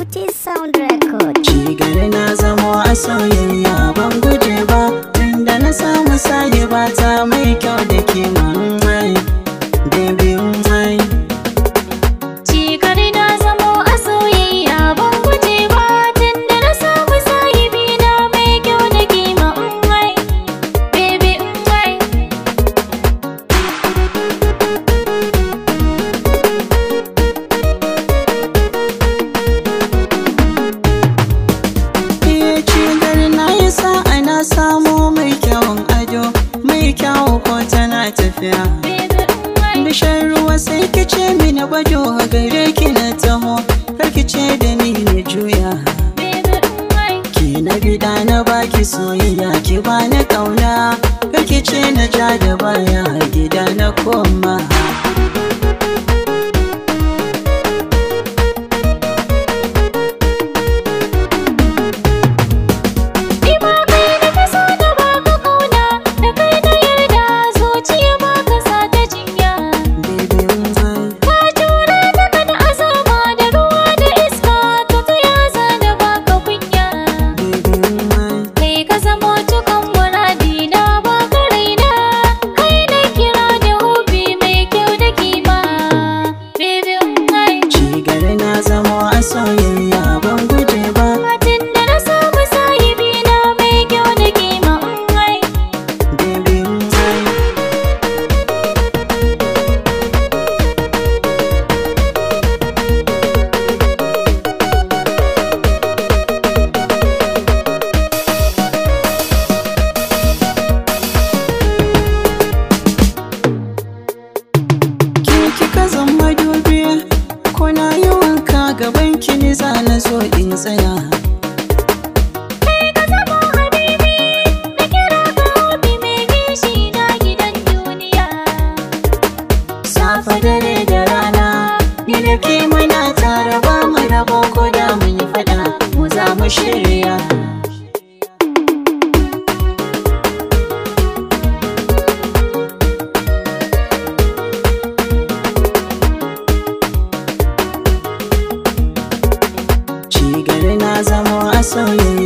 Beauty Sound Record. Ci gari na zamo a soyayya ban guje ba Tunda na samu sayi ba ta mai kyau da kima mai Baby mai Ci gari na zamo a soyayya ban guje ba tunda na samu sahibi na mai kyau da kima umai baby umai Iya ci gari na yi sa'a na samu mai kyawun ado Mai kyawu ko tana tafiya baby umai Bishar ruwa sai ki ce mini bado gare ki na taho Kar ki ce da ni na juya baby umai Ki na bida na baki soyayya ki bani kauna Kar ki ce na ja da baya gida na koma Ni ma kai da ka so na baka kauna da kai na yarda zuciya ba ka sa ta jinya Baby mai Ka jure da kada azaba da ruwa da iska to ta yaza da baka kunya Baby mai Kai ka zamo cikin muradi na baka raina Kai na kira da hobi mai kyau da kima Baby umai Ci gari na zamo a soyayya ban guje ba Matin da na samu sahibi na mai kyau da kima umai Baby mai Ki kika zama dubi ko na yi wanka gaban ki ni za na zo in tsaya Kai ka zamo habibi na kira ka hobi mai gishi na gidan duniya Safa dare da rana ni da ke muna tare ba mu rabo ko da mun yi fada mu za mu shirya Ci gari na zamo a soyayya